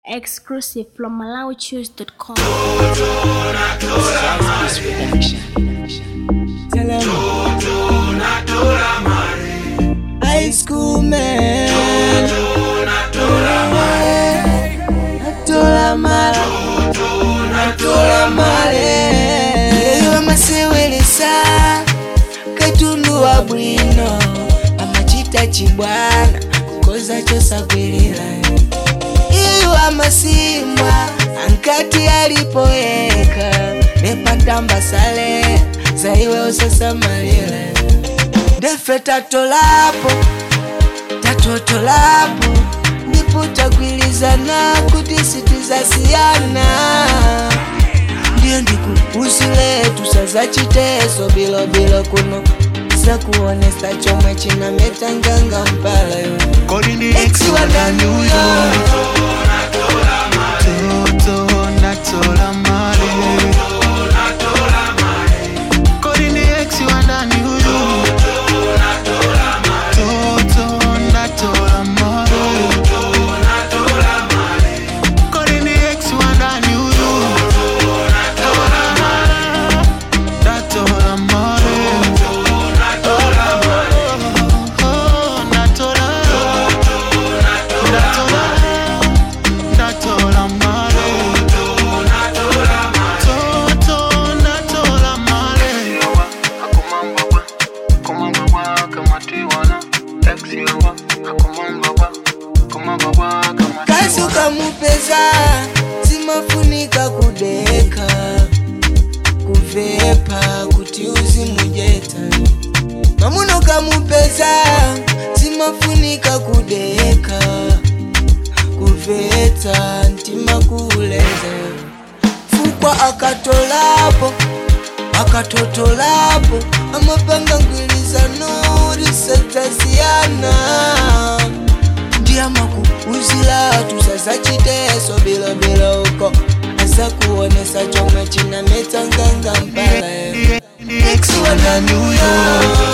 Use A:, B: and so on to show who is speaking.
A: Exclusive from MalawiChoose.com.
B: Tell him. High school man. Natola mala. Natola male. Leyo amasewelesa. Katundu wa bwino. Amachita chibwana. Kukoza chosagwirira. Iyo amasimwa. Ankati alipoeka. Nepatamba sale. Zaiwe usasamalile. Defe tatolapo. Tatotolapo. Ndipo tagwilizana kuti sitizasiyana ndiyo ndikuuzile tusaza chitezo bilobilo kuno sakuonesa chomwe chinametanganga mpalayo
C: Kodi ni
B: Ex
C: ex
B: wa
C: wa
B: ndani
C: ndani
B: huyo.
C: Toto natola male Kodi ni ex wa ndani huyo Toto natola male Kodi ni ex wa ndani huyo Natola male Oh, natola Natola Natola male Toto natola male Akumambaba Kumambaba kamatiwana Exiwa Akumambaba Kumambaba kamatiwana
B: kazi ukamupeza zimafunika kudeka kuvepa kuti uzimujeta mamuno kamupeza zimafunika kudeka kuveta ntima kuleza fukwa akatolapo akatotolapo amapanga ngwilizano risataziyana ndiamaku uzila tusaza chiteso bilobilo uko asa kuonesa chomwe chinametanganga mpala ex wa ndani huyo